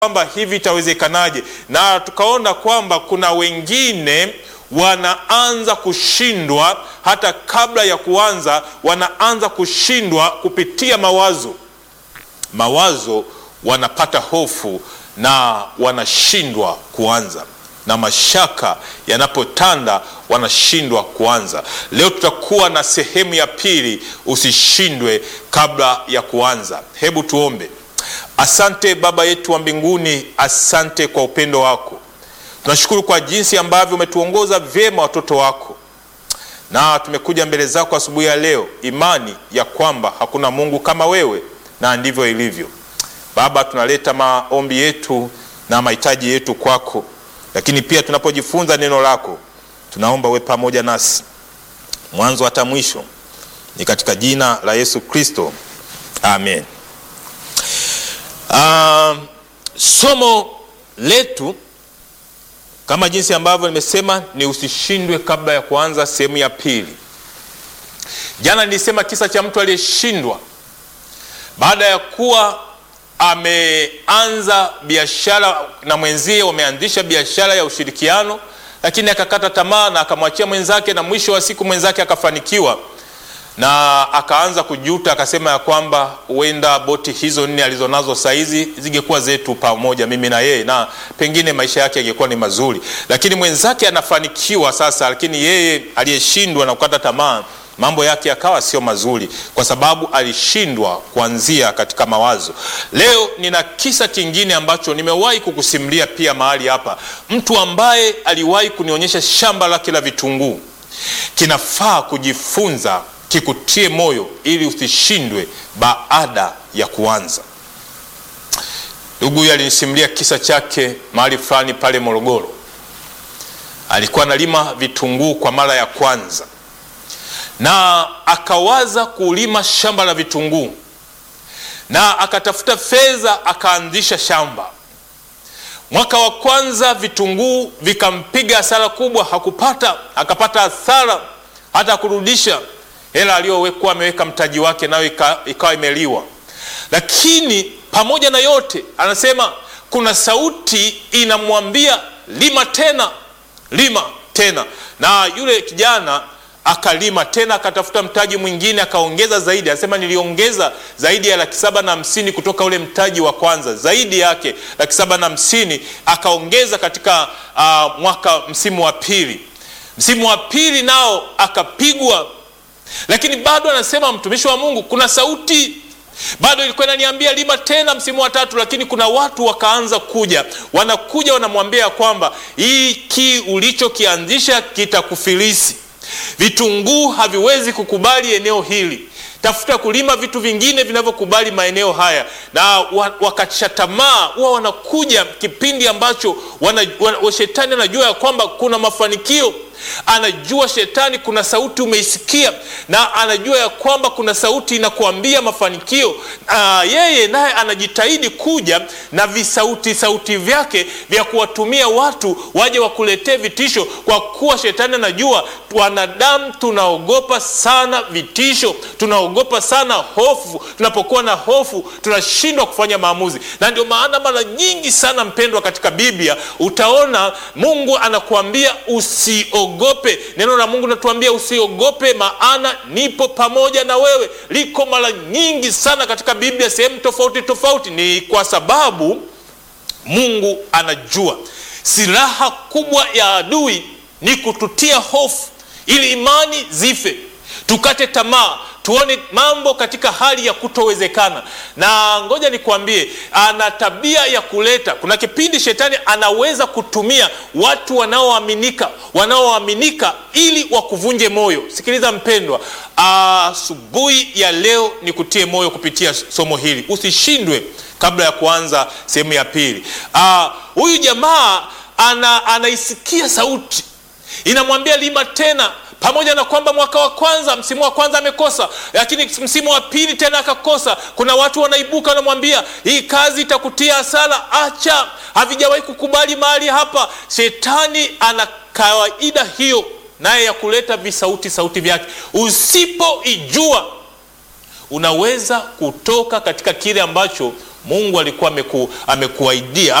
kwamba hivi itawezekanaje, na tukaona kwamba kuna wengine wanaanza kushindwa hata kabla ya kuanza, wanaanza kushindwa kupitia mawazo. Mawazo wanapata hofu na wanashindwa kuanza, na mashaka yanapotanda wanashindwa kuanza. Leo tutakuwa na sehemu ya pili, usishindwe kabla ya kuanza. Hebu tuombe. Asante Baba yetu wa mbinguni, asante kwa upendo wako. Tunashukuru kwa jinsi ambavyo umetuongoza vyema watoto wako, na tumekuja mbele zako asubuhi ya leo, imani ya kwamba hakuna Mungu kama wewe, na ndivyo ilivyo. Baba, tunaleta maombi yetu na mahitaji yetu kwako, lakini pia tunapojifunza neno lako, tunaomba uwe pamoja nasi mwanzo hata mwisho. Ni katika jina la Yesu Kristo, amen. Uh, somo letu kama jinsi ambavyo nimesema ni usishindwe kabla ya kuanza sehemu ya pili. Jana nilisema kisa cha mtu aliyeshindwa baada ya kuwa ameanza biashara na mwenzie, wameanzisha biashara ya ushirikiano, lakini akakata tamaa na akamwachia mwenzake, na mwisho wa siku mwenzake akafanikiwa na akaanza kujuta, akasema ya kwamba huenda boti hizo nne alizonazo saizi zingekuwa zetu pamoja, mimi na yeye, na pengine maisha yake yangekuwa ni mazuri. Lakini mwenzake anafanikiwa sasa, lakini yeye aliyeshindwa na kukata tamaa, mambo yake yakawa sio mazuri, kwa sababu alishindwa kuanzia katika mawazo. Leo nina kisa kingine ambacho nimewahi kukusimulia pia mahali hapa, mtu ambaye aliwahi kunionyesha shamba lake la vitunguu. Kinafaa kujifunza kikutie moyo ili usishindwe baada ya kuanza. Ndugu huyu alinisimulia kisa chake mahali fulani pale Morogoro. Alikuwa analima vitunguu kwa mara ya kwanza, na akawaza kulima shamba la vitunguu, na akatafuta fedha, akaanzisha shamba. Mwaka wa kwanza vitunguu vikampiga hasara kubwa, hakupata, akapata hasara hata kurudisha hela aliyokuwa ameweka mtaji wake, nayo ikawa imeliwa. Lakini pamoja na yote, anasema kuna sauti inamwambia lima tena, lima tena. Na yule kijana akalima tena, akatafuta mtaji mwingine, akaongeza zaidi. Anasema niliongeza zaidi ya laki saba na hamsini kutoka ule mtaji wa kwanza, zaidi yake laki saba na hamsini akaongeza katika uh, mwaka msimu wa pili. Msimu wa pili nao akapigwa lakini bado anasema mtumishi wa Mungu, kuna sauti bado ilikuwa inaniambia lima tena msimu wa tatu. Lakini kuna watu wakaanza kuja, wanakuja wanamwambia kwamba hiki ulichokianzisha kitakufilisi, vitunguu haviwezi kukubali eneo hili, tafuta kulima vitu vingine vinavyokubali maeneo haya. Na wakatisha tamaa, huwa wanakuja kipindi ambacho wana, wana, shetani anajua ya kwamba kuna mafanikio anajua shetani kuna sauti umeisikia, na anajua ya kwamba kuna sauti inakuambia mafanikio. Aa, yeye naye anajitahidi kuja na visauti sauti vyake vya kuwatumia watu waje wakuletee vitisho, kwa kuwa shetani anajua wanadamu tunaogopa sana vitisho, tunaogopa sana hofu. Tunapokuwa na hofu tunashindwa kufanya maamuzi, na ndio maana mara nyingi sana, mpendwa, katika Biblia utaona Mungu anakuambia usi ogope. Neno la Mungu natuambia usiogope, maana nipo pamoja na wewe. Liko mara nyingi sana katika Biblia sehemu tofauti tofauti. Ni kwa sababu Mungu anajua silaha kubwa ya adui ni kututia hofu, ili imani zife, tukate tamaa tuone mambo katika hali ya kutowezekana. Na ngoja nikwambie, ana tabia ya kuleta, kuna kipindi shetani anaweza kutumia watu wanaoaminika, wanaoaminika ili wakuvunje moyo. Sikiliza mpendwa, asubuhi ya leo ni kutie moyo kupitia somo hili, usishindwe kabla ya kuanza sehemu ya pili. Huyu jamaa ana, anaisikia sauti inamwambia lima tena pamoja na kwamba mwaka wa kwanza msimu wa kwanza amekosa, lakini msimu wa pili tena akakosa. Kuna watu wanaibuka wanamwambia hii kazi itakutia hasara, acha, havijawahi kukubali mahali hapa. Shetani ana kawaida hiyo naye ya kuleta visauti sauti vyake. Usipoijua unaweza kutoka katika kile ambacho Mungu alikuwa ameku, amekuaidia